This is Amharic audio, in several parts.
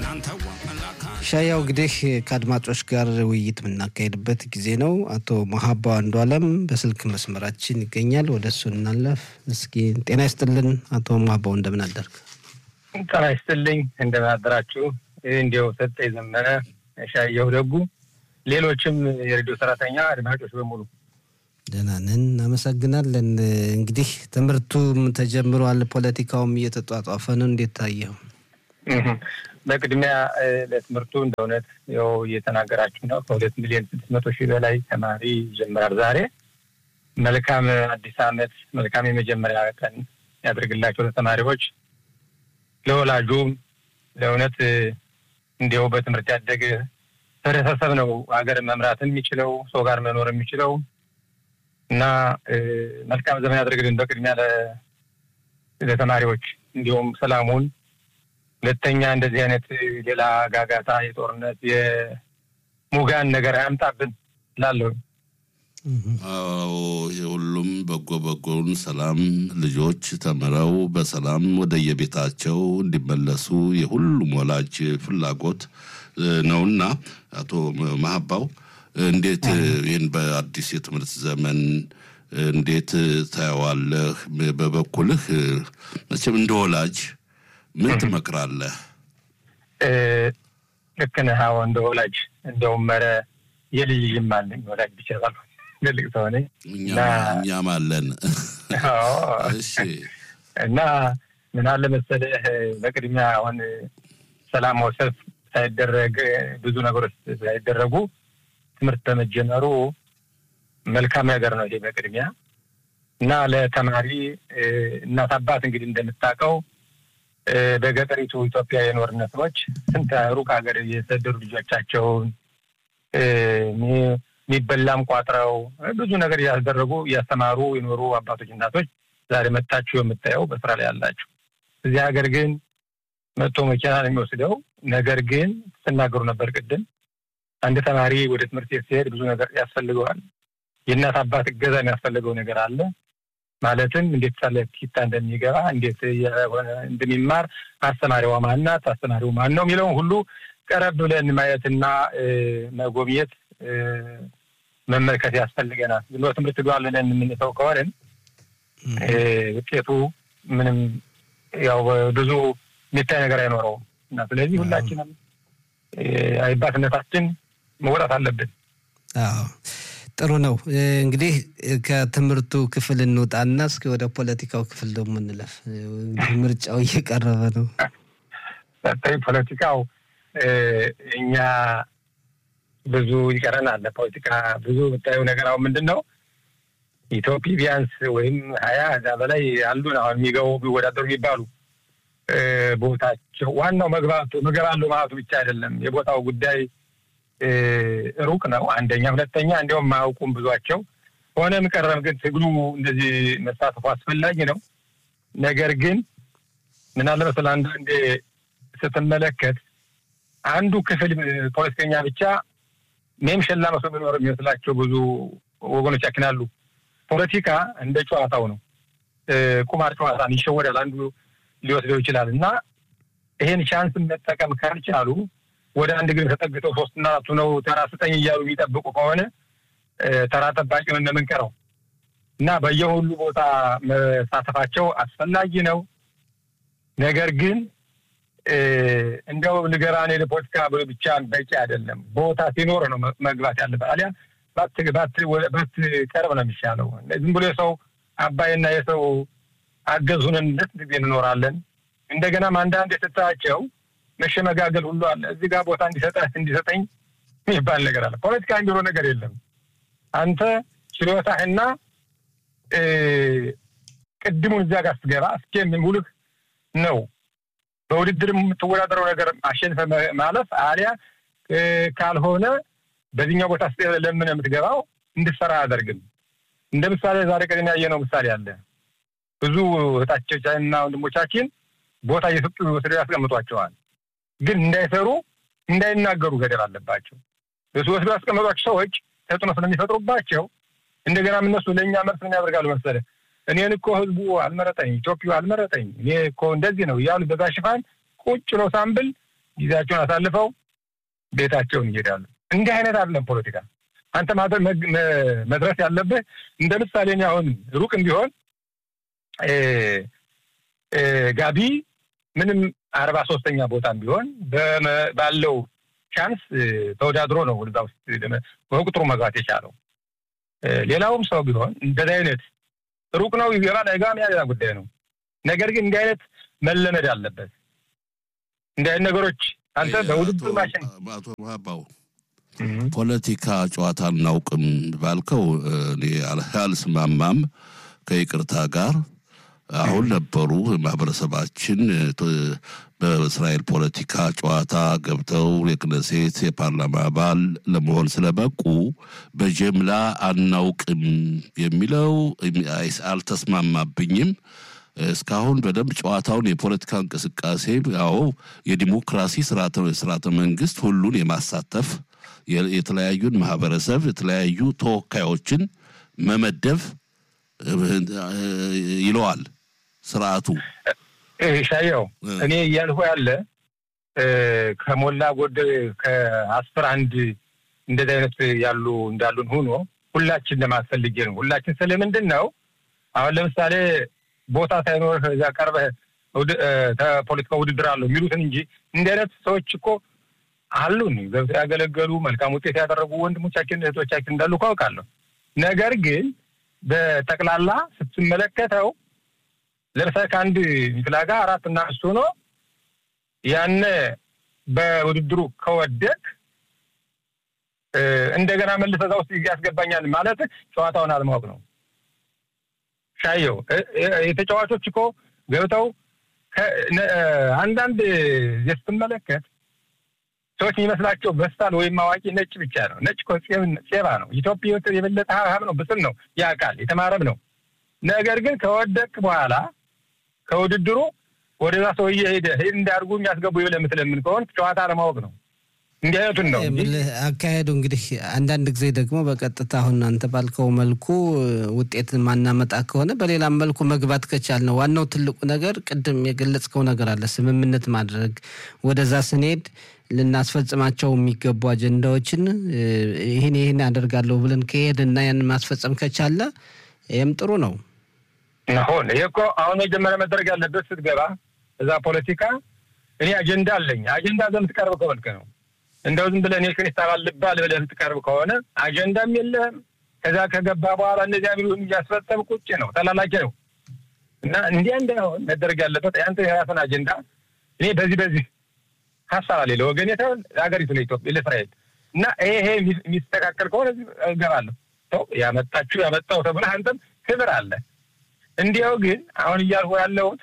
ሻያው እንግዲህ ከአድማጮች ጋር ውይይት የምናካሄድበት ጊዜ ነው። አቶ መሀባው አንዱ አለም በስልክ መስመራችን ይገኛል። ወደ እሱ እናለፍ። እስኪ ጤና ይስጥልን አቶ መሀባው እንደምን አደርግ? ጤና ይስጥልኝ እንደምን አደራችሁ? እንዲያው ሰጠ የዘመነ ሻየው ደጉ፣ ሌሎችም የሬዲዮ ሰራተኛ አድማጮች በሙሉ ደህና ነን፣ እናመሰግናለን። እንግዲህ ትምህርቱም ተጀምሯል፣ ፖለቲካውም እየተጧጧፈ ነው። እንዴት ታየው? በቅድሚያ ለትምህርቱ እንደ እውነት ያው እየተናገራችሁ ነው። ከሁለት ሚሊዮን ስድስት መቶ ሺህ በላይ ተማሪ ይጀምራል ዛሬ። መልካም አዲስ ዓመት፣ መልካም የመጀመሪያ ቀን ያደርግላቸው ለተማሪዎች፣ ለወላጁም። ለእውነት እንዲያው በትምህርት ያደገ ህብረተሰብ ነው ሀገር መምራት የሚችለው ሰው ጋር መኖር የሚችለው እና መልካም ዘመን ያደርግልን በቅድሚያ ለተማሪዎች እንዲሁም ሰላሙን ሁለተኛ እንደዚህ አይነት ሌላ ጋጋታ የጦርነት የሙጋን ነገር አያምጣብን ላለሁ። አዎ የሁሉም በጎ በጎን ሰላም ልጆች ተምረው በሰላም ወደ የቤታቸው እንዲመለሱ የሁሉም ወላጅ ፍላጎት ነውና አቶ መሀባው እንዴት ይህን በአዲስ የትምህርት ዘመን እንዴት ታየዋለህ? በበኩልህ መቼም እንደ ወላጅ ምን ትመክራለህ? ልክ ነህ። አዎ እንደ ወላጅ እንደውም ኧረ የልጅ ልጅም አለኝ ወላጅ ብቻ ሳልሆን ትልቅ ሰው ነኝ። እኛም አለን። እሺ እና ምን አለ መሰለህ በቅድሚያ አሁን ሰላማዊ ሰልፍ ሳይደረግ ብዙ ነገሮች ሳይደረጉ ትምህርት በመጀመሩ መልካም ነገር ነው ይሄ በቅድሚያ እና ለተማሪ እናት አባት እንግዲህ እንደምታውቀው በገጠሪቱ ኢትዮጵያ የኖርን ሰዎች ስንት ሩቅ ሀገር የሰደዱ ልጆቻቸውን የሚበላም ቋጥረው ብዙ ነገር እያስደረጉ እያስተማሩ የኖሩ አባቶች፣ እናቶች ዛሬ መታችሁ የምታየው በስራ ላይ ያላችሁ። እዚህ ሀገር ግን መጥቶ መኪና ነው የሚወስደው። ነገር ግን ስትናገሩ ነበር ቅድም አንድ ተማሪ ወደ ትምህርት ቤት ሲሄድ ብዙ ነገር ያስፈልገዋል። የእናት አባት እገዛ የሚያስፈልገው ነገር አለ። ማለትም እንዴት ሳለ ኪታ እንደሚገባ እንዴት እንደሚማር አስተማሪዋ ማናት፣ አስተማሪው ማን ነው የሚለውን ሁሉ ቀረብ ብለን ማየትና መጎብኘት መመልከት ያስፈልገናል። ዝም ብሎ ትምህርት ዷል ብለን የምንተው ከሆንን ውጤቱ ምንም ያው ብዙ የሚታይ ነገር አይኖረውም እና ስለዚህ ሁላችንም አይባትነታችን መውጣት አለብን። አዎ ጥሩ ነው። እንግዲህ ከትምህርቱ ክፍል እንውጣና እስኪ ወደ ፖለቲካው ክፍል ደግሞ እንለፍ። ምርጫው እየቀረበ ነው። በተለይ ፖለቲካው እኛ ብዙ ይቀረናል። ፖለቲካ ብዙ የምታየው ነገር አሁን ምንድን ነው ኢትዮጵያ ቢያንስ ወይም ሀያ እዛ በላይ አሉን አሁን የሚገቡ ቢወዳደሩ የሚባሉ ቦታቸው ዋናው መግባቱ እገባለሁ ማለቱ ብቻ አይደለም። የቦታው ጉዳይ ሩቅ ነው። አንደኛ፣ ሁለተኛ እንዲያውም ማያውቁም ብዙቸው። ሆነም ቀረም ግን ትግሉ እንደዚህ መሳተፉ አስፈላጊ ነው። ነገር ግን ምን አለ መሰለህ አንዳንዴ ስትመለከት አንዱ ክፍል ፖለቲከኛ ብቻ ሜም ሸላ መስሎ የሚኖር የሚመስላቸው ብዙ ወገኖቻችን አሉ። ፖለቲካ እንደ ጨዋታው ነው። ቁማር ጨዋታ ይሸወዳል። አንዱ ሊወስደው ይችላል እና ይሄን ቻንስ መጠቀም ካልቻሉ ወደ አንድ ግን ተጠግተው ሶስትና አራቱ ነው ተራ ስጠኝ እያሉ የሚጠብቁ ከሆነ ተራ ጠባቂ ነው እንደምንቀረው እና በየሁሉ ቦታ መሳተፋቸው አስፈላጊ ነው። ነገር ግን እንደው ንገራኔ ለፖለቲካ ብቻ በቂ አይደለም። ቦታ ሲኖር ነው መግባት ያለበት። አሊያ ባትቀርብ ነው የሚሻለው። ዝም ብሎ የሰው አባይና የሰው አገዙንን ለት ጊዜ እንኖራለን። እንደገናም አንዳንድ የስታቸው መሸመጋገል ሁሉ አለ። እዚህ ጋር ቦታ እንዲሰጠህ እንዲሰጠኝ የሚባል ነገር አለ። ፖለቲካ እንዲሮ ነገር የለም። አንተ ችሎታህና ቅድሙን እዚያ ጋር ስትገባ እስኪ ሙሉህ ነው በውድድር የምትወዳደረው ነገር አሸንፈ ማለፍ አሊያ ካልሆነ በዚህኛው ቦታ ስ ለምን የምትገባው እንድትሰራ አያደርግም። እንደ ምሳሌ ዛሬ ቀደም ያየነው ምሳሌ አለ። ብዙ እህቶቻችንና ወንድሞቻችን ቦታ እየሰጡ ወስደው ያስቀምጧቸዋል። ግን እንዳይሰሩ እንዳይናገሩ ገደብ አለባቸው። እሱ ወስደው ያስቀመጧቸው ሰዎች ተጽዕኖ ስለሚፈጥሩባቸው እንደገና እነሱ ለእኛ መልስ ምን ያደርጋሉ መሰለህ? እኔን እኮ ህዝቡ አልመረጠኝ፣ ኢትዮጵያ አልመረጠኝ፣ እኔ እኮ እንደዚህ ነው እያሉ በዛ ሽፋን ቁጭ ነው ሳምብል ጊዜያቸውን አሳልፈው ቤታቸውን ይሄዳሉ። እንዲህ አይነት አይደለም ፖለቲካ። አንተ መድረስ ያለብህ እንደ ምሳሌ እኔ አሁን ሩቅም ቢሆን ጋቢ ምንም አርባ ሶስተኛ ቦታም ቢሆን ባለው ቻንስ ተወዳድሮ ነው ወደዛ ውስጥ በቁጥሩ መግባት የቻለው። ሌላውም ሰው ቢሆን እንደዚህ አይነት ሩቅ ነው ይገባል አይገባም፣ ያ ሌላ ጉዳይ ነው። ነገር ግን እንዲህ አይነት መለመድ አለበት። እንዲህ አይነት ነገሮች አንተ በውድድር ማሽን አቶ ማባው ፖለቲካ ጨዋታ አናውቅም ባልከው እኔ አልስማማም ከይቅርታ ጋር አሁን ነበሩ ማህበረሰባችን በእስራኤል ፖለቲካ ጨዋታ ገብተው የክነሴት የፓርላማ አባል ለመሆን ስለበቁ በጀምላ አናውቅም የሚለው አልተስማማብኝም። እስካሁን በደንብ ጨዋታውን የፖለቲካ እንቅስቃሴ ያው የዲሞክራሲ ስርዓተ መንግስት ሁሉን የማሳተፍ የተለያዩን ማህበረሰብ የተለያዩ ተወካዮችን መመደብ ይለዋል ስርዓቱ። ሻየው እኔ እያልሁ ያለ ከሞላ ጎደል ከአስር አንድ እንደዚህ አይነት ያሉ እንዳሉን ሆኖ ሁላችን ለማስፈልጌ ነው። ሁላችን ስለምንድን ነው አሁን ለምሳሌ ቦታ ሳይኖርህ እዚያ ቀርበህ ፖለቲካ ውድድር አለው የሚሉትን እንጂ እንዲህ አይነት ሰዎች እኮ አሉን ገብተው ያገለገሉ መልካም ውጤት ያደረጉ ወንድሞቻችን እህቶቻችን እንዳሉ እኮ አውቃለሁ። ነገር ግን በጠቅላላ ስትመለከተው ለምሳሌ ከአንድ ሚፍላጋ አራት እና አምስት ሆኖ ያነ በውድድሩ ከወደቅ እንደገና መልሰህ እዛ ውስጥ ያስገባኛል ማለት ጨዋታውን አለማወቅ ነው። ሻየው የተጫዋቾች እኮ ገብተው አንዳንድ ስትመለከት ሰዎች የሚመስላቸው በስታል ወይም አዋቂ ነጭ ብቻ ነው። ነጭ እኮ ጼባ ነው። ኢትዮጵያ የበለጠ ሀብሀብ ነው፣ ብስል ነው፣ ያውቃል፣ የተማረም ነው። ነገር ግን ከወደቅ በኋላ ከውድድሩ ወደዛ ሰውዬ ሄደ ሄድ እንዳርጉ የሚያስገቡ ብለህ የምትለምን ከሆን ጨዋታ አለማወቅ ነው። እንዲህ አይነቱን ነው አካሄዱ። እንግዲህ አንዳንድ ጊዜ ደግሞ በቀጥታ አሁን አንተ ባልከው መልኩ ውጤት ማናመጣ ከሆነ በሌላም መልኩ መግባት ከቻል ነው። ዋናው ትልቁ ነገር ቅድም የገለጽከው ነገር አለ፣ ስምምነት ማድረግ ወደዛ ስንሄድ ልናስፈጽማቸው የሚገቡ አጀንዳዎችን ይህን ይህን አደርጋለሁ ብለን ከሄድና ያን ማስፈጸም ከቻለ ይህም ጥሩ ነው። አሁን ይህ እኮ አሁን መጀመሪያ መደረግ ያለበት ስትገባ እዛ ፖለቲካ እኔ አጀንዳ አለኝ። አጀንዳ ዘምትቀርብ ከሆንክ ነው እንደው ዝም ብለህ እኔ ክሪስታን ልባል ብለህ የምትቀርብ ከሆነ አጀንዳም የለህም። ከዛ ከገባ በኋላ እነዚያ ቢሉን እያስፈጸም ቁጭ ነው፣ ተላላኪ ነው። እና እንዲያ እንዳይሆን መደረግ ያለበት አንተ የራስን አጀንዳ እኔ በዚህ በዚህ ሀሳብ አለ ለወገን የተሆን ለሀገሪቱ ለኢትዮጵያ ለእስራኤል እና ይሄ ይሄ የሚስተካከል ከሆነ እገባለሁ። ሰው ያመጣችሁ ያመጣው ተብለህ አንተም ክብር አለ። እንዲያው ግን አሁን እያልኩ ያለሁት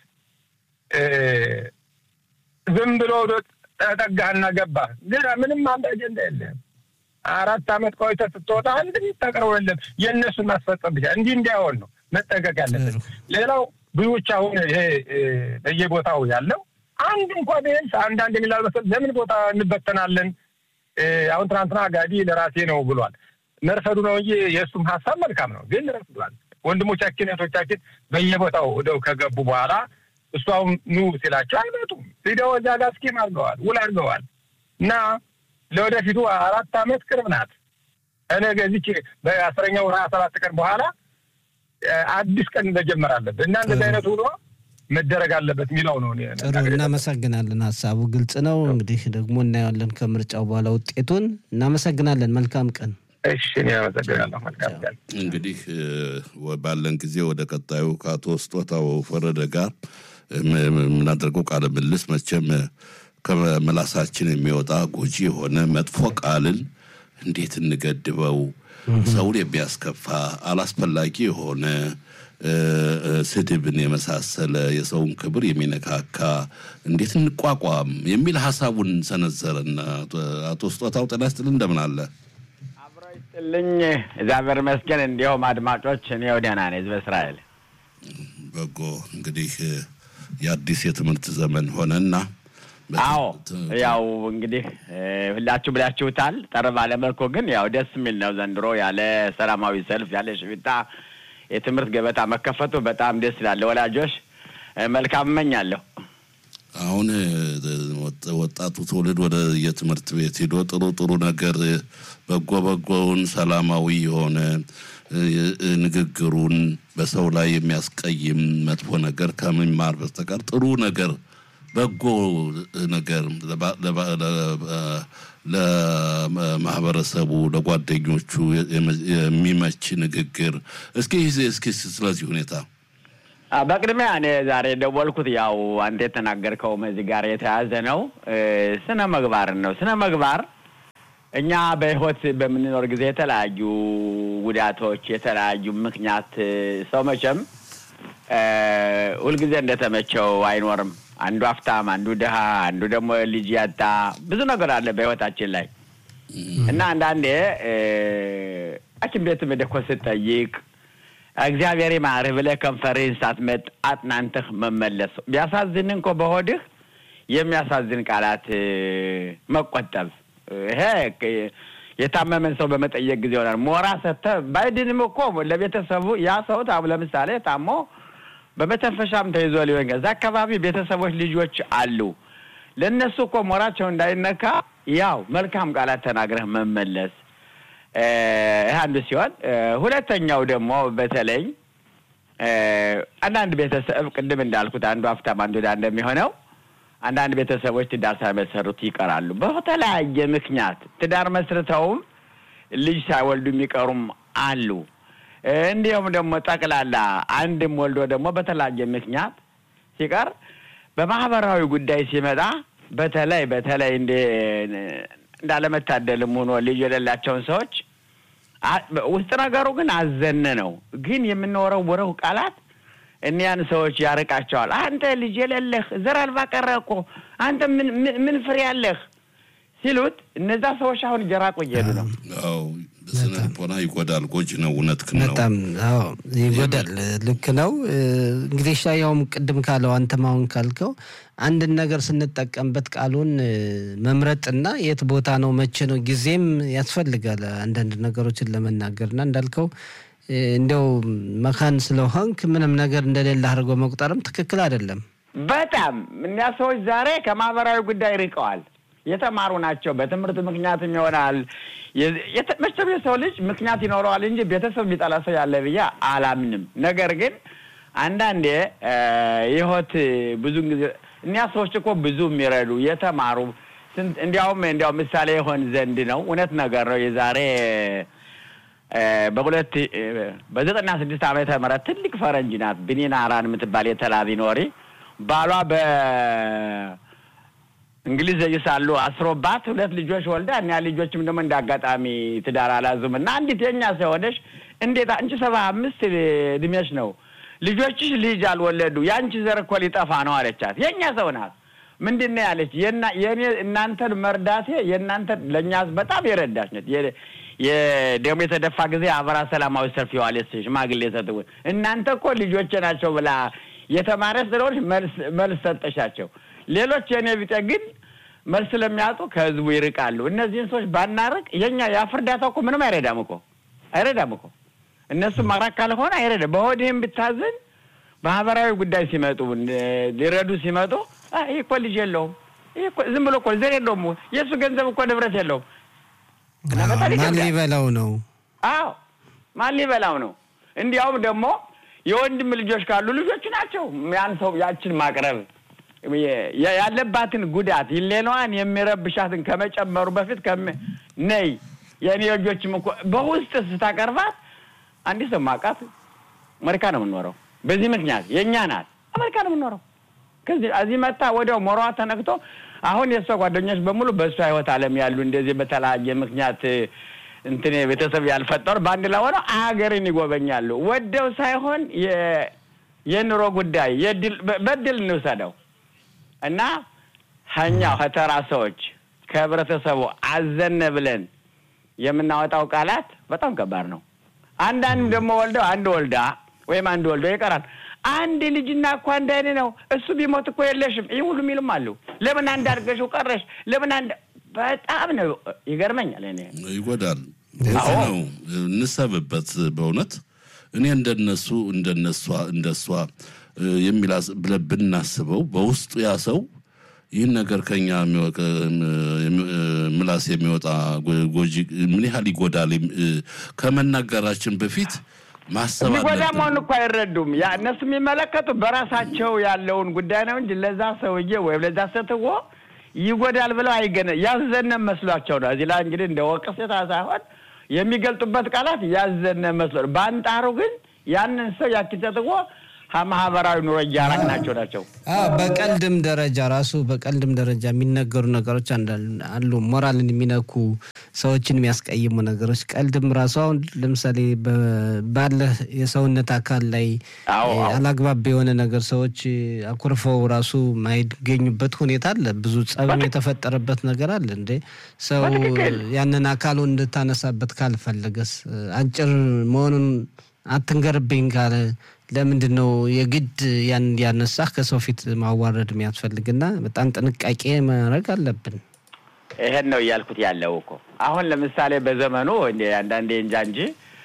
ዝም ብሎ ተጠጋህና ገባህ፣ ግን ምንም አንድ አጀንዳ የለህም። አራት ዓመት ቆይተህ ስትወጣ አንድ የሚታቀርበው የለም። የእነሱን ማስፈጸም ብቻ እንዲህ እንዲያሆን ነው መጠንቀቅ ያለበት። ሌላው ብዙዎች አሁን ይሄ በየቦታው ያለው አንድ እንኳ ቢያንስ አንዳንድ የሚላል መሰል ለምን ቦታ እንበተናለን? አሁን ትናንትና ጋዲ ለራሴ ነው ብሏል። መርፈዱ ነው እንጂ የእሱም ሀሳብ መልካም ነው፣ ግን ረፍዷል። ወንድሞቻችን እህቶቻችን በየቦታው ወደው ከገቡ በኋላ እሱ አሁን ኑ ሲላቸው አይመጡም። ሂደው እዛ ጋር ስኪም አድርገዋል፣ ውል አድርገዋል። እና ለወደፊቱ አራት ዓመት ቅርብ ናት። እነገ እዚች በአስረኛው ሀያ ሰባት ቀን በኋላ አዲስ ቀን መጀመር አለብን እና እንደዚህ አይነት ውሎ መደረግ አለበት የሚለው ነው። ጥሩ እናመሰግናለን። ሀሳቡ ግልጽ ነው። እንግዲህ ደግሞ እናየዋለን ከምርጫው በኋላ ውጤቱን። እናመሰግናለን። መልካም ቀን። እሺ፣ እኔ አመሰግናለሁ። መልካም ቀን። እንግዲህ ባለን ጊዜ ወደ ቀጣዩ ከአቶ ስጦታው ፈረደ ጋር የምናደርገው ቃለ ምልልስ መቼም ከመላሳችን የሚወጣ ጎጂ የሆነ መጥፎ ቃልን እንዴት እንገድበው? ሰውን የሚያስከፋ አላስፈላጊ የሆነ ስድብን የመሳሰለ የሰውን ክብር የሚነካካ እንዴት እንቋቋም የሚል ሀሳቡን ሰነዘረና አቶ ስጦታው ጤና ይስጥልን፣ እንደምን አለ? አብሮ ይስጥልኝ፣ እግዚአብሔር ይመስገን። እንዲሁም አድማጮች፣ እኔው ደህና ነኝ። ህዝበ እስራኤል በጎ እንግዲህ የአዲስ የትምህርት ዘመን ሆነና አዎ ያው እንግዲህ ሁላችሁ ብላችሁታል። ጠር ባለ መልኩ ግን ያው ደስ የሚል ነው ዘንድሮ ያለ ሰላማዊ ሰልፍ ያለ ሽቢታ የትምህርት ገበታ መከፈቱ በጣም ደስ ይላል። ወላጆች መልካም እመኛለሁ። አሁን ወጣቱ ትውልድ ወደ የትምህርት ቤት ሄዶ ጥሩ ጥሩ ነገር በጎ በጎውን ሰላማዊ የሆነ ንግግሩን በሰው ላይ የሚያስቀይም መጥፎ ነገር ከመማር በስተቀር ጥሩ ነገር በጎ ነገር ለማህበረሰቡ ለጓደኞቹ የሚመች ንግግር እስኪ እስኪ ስለዚህ ሁኔታ በቅድሚያ እኔ ዛሬ ደወልኩት ያው አንተ የተናገርከው እዚህ ጋር የተያዘ ነው። ስነ ምግባርን ነው። ስነ ምግባር እኛ በህይወት በምንኖር ጊዜ የተለያዩ ጉዳቶች፣ የተለያዩ ምክንያት ሰው መቼም ሁልጊዜ እንደተመቸው አይኖርም። አንዱ ሀብታም፣ አንዱ ድሃ፣ አንዱ ደግሞ ልጅ ያጣ ብዙ ነገር አለ በህይወታችን ላይ እና አንዳንዴ ሐኪም ቤትም ሄደህ እኮ ስትጠይቅ እግዚአብሔር ይማርህ ብለህ ከንፈርህን ሳትመጥ አጥናንተህ መመለስ ቢያሳዝን እንኮ በሆድህ የሚያሳዝን ቃላት መቆጠብ ይሄ የታመመን ሰው በመጠየቅ ጊዜ ይሆናል። ሞራ ሰጥተህ ባይድንም እኮ ለቤተሰቡ ያ ሰው ለምሳሌ ታሞ በመተንፈሻም ተይዞ ሊሆን እዛ አካባቢ ቤተሰቦች ልጆች አሉ። ለእነሱ እኮ ሞራቸው እንዳይነካ ያው መልካም ቃላት ተናግረህ መመለስ ይህ አንዱ ሲሆን፣ ሁለተኛው ደግሞ በተለይ አንዳንድ ቤተሰብ ቅድም እንዳልኩት አንዱ ሀብታም አንዱ ድሃ እንደሚሆነው አንዳንድ ቤተሰቦች ትዳር ሳይመሰርቱ ይቀራሉ። በተለያየ ምክንያት ትዳር መስርተውም ልጅ ሳይወልዱ የሚቀሩም አሉ። እንዲሁም ደግሞ ጠቅላላ አንድም ወልዶ ደግሞ በተለያየ ምክንያት ሲቀር በማህበራዊ ጉዳይ ሲመጣ በተለይ በተለይ እንደ እንዳለመታደልም ሆኖ ልጅ የሌላቸውን ሰዎች ውስጥ ነገሩ ግን አዘነ ነው። ግን የምንወረውረው ቃላት እኒያን ሰዎች ያርቃቸዋል። አንተ ልጅ የሌለህ ዘር አልባ ቀረ እኮ አንተ ምን ምን ፍሬ ያለህ ሲሉት እነዛ ሰዎች አሁን እየራቁ እየሄዱ ነው። አዎ በስነ ልቦና ይጎዳል። ጎጂ ነው። እውነትህን ነው። በጣም አዎ ይጎዳል። ልክ ነው። እንግዲህ ሻያውም ቅድም ካለው አንተም አሁን ካልከው አንድን ነገር ስንጠቀምበት ቃሉን መምረጥና የት ቦታ ነው መቼ ነው ጊዜም ያስፈልጋል አንዳንድ ነገሮችን ለመናገር እና እንዳልከው እንዲያው መካን ስለሆንክ ምንም ነገር እንደሌለ አድርጎ መቁጠርም ትክክል አይደለም። በጣም እኒያ ሰዎች ዛሬ ከማህበራዊ ጉዳይ ርቀዋል። የተማሩ ናቸው። በትምህርት ምክንያትም ይሆናል። መቼም የሰው ልጅ ምክንያት ይኖረዋል እንጂ ቤተሰብ የሚጠላ ሰው ያለ ብዬ አላምንም። ነገር ግን አንዳንዴ የህይወት ብዙን ጊዜ እኒያ ሰዎች እኮ ብዙ የሚረዱ የተማሩ እንዲያውም እንዲያው ምሳሌ የሆን ዘንድ ነው። እውነት ነገር ነው። የዛሬ በሁለት በዘጠና ስድስት ዓመተ ምህረት ትልቅ ፈረንጅ ናት ብኒና አራን የምትባል የተላቢ ኖሪ ባሏ በ እንግሊዝ ሳሉ አስሮባት ሁለት ልጆች ወልዳ እኒያ ልጆችም ደግሞ እንደ አጋጣሚ ትዳር አላዙም እና አንዲት የኛ ሰው ሆነሽ እንዴት አንቺ ሰባ አምስት እድሜሽ ነው ልጆችሽ ልጅ አልወለዱ የአንቺ ዘር እኮ ሊጠፋ ነው አለቻት። የእኛ ሰው ናት። ምንድን ነው ያለች? የእኔ እናንተን መርዳቴ የእናንተ ለእኛ በጣም የረዳች ነት የደሞ የተደፋ ጊዜ አበራ ሰላማዊ ሰልፍ የዋለች ሽማግሌ ሰጥ እናንተ እኮ ልጆቼ ናቸው ብላ የተማረ ስለሆነች መልስ ሰጠሻቸው። ሌሎች የእኔ ቢጤ ግን መልስ ስለሚያጡ ከህዝቡ ይርቃሉ። እነዚህን ሰዎች ባናርቅ የኛ የአፍ እርዳታ እኮ ምንም አይረዳም እኮ አይረዳም እኮ እነሱ ማራቅ ካልሆነ አይረዳም። በሆድህም ብታዝን ማህበራዊ ጉዳይ ሲመጡ ሊረዱ ሲመጡ ይህ እኮ ልጅ የለውም፣ ይህ እኮ ዝም ብሎ እኮ ዘር የለውም፣ የእሱ ገንዘብ እኮ ንብረት የለውም። ማን ሊበላው ነው? አዎ ማን ሊበላው ነው? እንዲያውም ደግሞ የወንድም ልጆች ካሉ ልጆቹ ናቸው ያን ሰው ያችን ማቅረብ ያለባትን ጉዳት ሌላዋን የሚረብሻትን ከመጨመሩ በፊት ነይ የእኔ ልጆችም እኮ በውስጥ ስታቀርባት አንዲት ሰው ማውቃት አሜሪካ ነው የምንኖረው። በዚህ ምክንያት የእኛ ናት አሜሪካ ነው የምንኖረው። ከዚህ እዚህ መጣ ወዲያው ሞሯ ተነክቶ አሁን የእሷ ጓደኞች በሙሉ በእሷ ህይወት ዓለም ያሉ እንደዚህ በተለያየ ምክንያት እንትን ቤተሰብ ያልፈጠሩ በአንድ ላይ ሆነው አገርን ይጎበኛሉ። ወደው ሳይሆን የኑሮ ጉዳይ በድል እንውሰደው እና ሀኛው ከተራ ሰዎች ከህብረተሰቡ አዘነ ብለን የምናወጣው ቃላት በጣም ከባድ ነው። አንዳንድም ደግሞ ወልደው አንድ ወልዳ ወይም አንድ ወልዶ ይቀራል። አንድ ልጅና እኮ አንድ አይነት ነው። እሱ ቢሞት እኮ የለሽም። ይህ ሁሉ የሚሉም አሉ። ለምን አንድ አድርገሽው ቀረሽ? ለምን አንድ በጣም ነው ይገርመኛል። እኔ ይጎዳል ነው እንሰብበት። በእውነት እኔ እንደነሱ እንደነሷ እንደሷ የሚላስ ብለን ብናስበው በውስጡ ያ ሰው ይህን ነገር ከኛ ምላስ የሚወጣ ጎጂ ምን ያህል ይጎዳል ከመናገራችን በፊት ማሰብ የሚጎዳ መሆን እኮ አይረዱም። ያ እነሱ የሚመለከቱ በራሳቸው ያለውን ጉዳይ ነው እንጂ ለዛ ሰውዬ ወይም ለዛ ሴትዮ ይጎዳል ብለው አይገነ ያዘነ መስሏቸው ነው። እዚህ ላይ እንግዲህ እንደ ወቀሴታ ሳይሆን የሚገልጡበት ቃላት ያዘነ መስሎ በአንጣሩ ግን ያንን ሰው ያችን ሴትዮ ከማህበራዊ ኑሮ እያራቅናቸው ናቸው። በቀልድም ደረጃ ራሱ በቀልድም ደረጃ የሚነገሩ ነገሮች አሉ። ሞራልን የሚነኩ ሰዎችን የሚያስቀይሙ ነገሮች ቀልድም ራሱ አሁን ለምሳሌ ባለ የሰውነት አካል ላይ አላግባብ የሆነ ነገር ሰዎች አኩርፈው ራሱ ማይገኙበት ሁኔታ አለ። ብዙ ጸብም የተፈጠረበት ነገር አለ። እንዴ ሰው ያንን አካሉ እንድታነሳበት ካልፈለገስ አጭር መሆኑን አትንገርብኝ ካለ ለምንድን ነው የግድ ያን እንዲያነሳህ ከሰው ፊት ማዋረድ የሚያስፈልግና በጣም ጥንቃቄ ማድረግ አለብን። ይሄን ነው እያልኩት ያለው እኮ አሁን ለምሳሌ በዘመኑ አንዳንዴ እንጃ እንጂ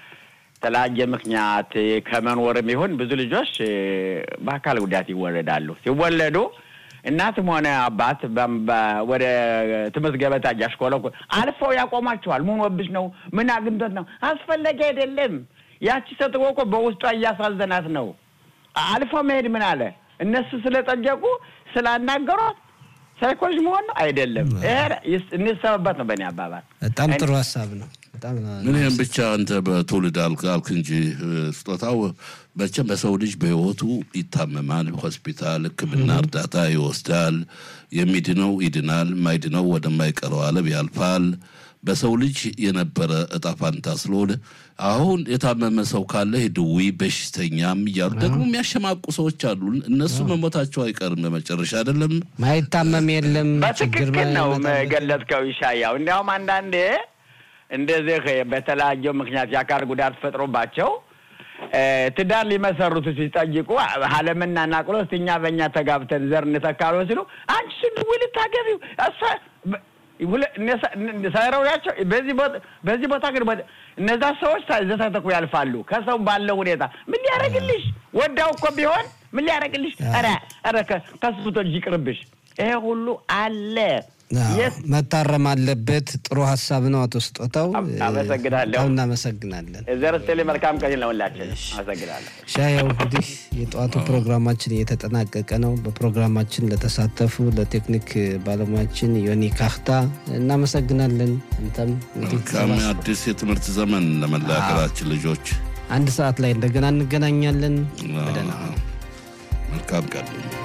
የተለያየ ምክንያት ከመኖርም ይሁን ብዙ ልጆች በአካል ጉዳት ይወለዳሉ። ሲወለዱ እናትም ሆነ አባት ወደ ትምህርት ገበታ እያሽኮለኮ አልፈው ያቆማቸዋል። ምን ወብሽ ነው? ምን አግኝቶት ነው? አስፈላጊ አይደለም። ያቺ ሴትዮ እኮ በውስጧ እያሳዘናት ነው። አልፎ መሄድ ምን አለ እነሱ ስለጠየቁ ስላናገሯት ሳይኮሎጂ መሆን ነው አይደለም። እንሰበበት ነው በእኔ አባባል። በጣም ጥሩ ሀሳብ ነው። በጣም ምን ይህም ብቻ አንተ በትውልድ አልክ አልክ እንጂ ስጦታው መቼም በሰው ልጅ በህይወቱ ይታመማል፣ ሆስፒታል ሕክምና እርዳታ ይወስዳል። የሚድነው ይድናል፣ ማይድነው ወደማይቀረው ዓለም ያልፋል። በሰው ልጅ የነበረ እጣ ፋንታ ስለሆነ አሁን የታመመ ሰው ካለ ድዊ በሽተኛም እያሉ ደግሞ የሚያሸማቁ ሰዎች አሉ። እነሱ መሞታቸው አይቀርም በመጨረሻ አይደለም። ማይታመም የለም። በትክክል ነው ገለጽከው ይሻያው። እንዲያውም አንዳንዴ እንደዚህ በተለያየው ምክንያት የአካል ጉዳት ፈጥሮባቸው ትዳር ሊመሰርቱ ሲጠይቁ አለምና ናቅሎ እስቲ እኛ በእኛ ተጋብተን ዘር እንተካሎ ሲሉ አንቺ ስድዊ ልታገቢው ሳይረውያቸው በዚህ ቦታ ግን እነዛ ሰዎች ዘተተኩ ያልፋሉ። ከሰው ባለው ሁኔታ ምን ሊያደርግልሽ ወዳው እኮ ቢሆን ምን ሊያደርግልሽ? ኧረ ኧረ ከስብቶ ልጅ ይቅርብሽ። ይሄ ሁሉ አለ። መታረም አለበት። ጥሩ ሀሳብ ነው አቶ ስጦታው። አመሰግናለሁ። በጣም እናመሰግናለን። ዘር ስትል መልካም ቀን ለሁላችን። አመሰግናለሁ። ሻያው እንግዲህ የጠዋቱ ፕሮግራማችን እየተጠናቀቀ ነው። በፕሮግራማችን ለተሳተፉ ለቴክኒክ ባለሙያችን ዮኒ ካህታ እናመሰግናለን። አንተም መልካም አዲስ የትምህርት ዘመን ለመላ ሀገራችን ልጆች። አንድ ሰዓት ላይ እንደገና እንገናኛለን። በደህና መልካም ቀን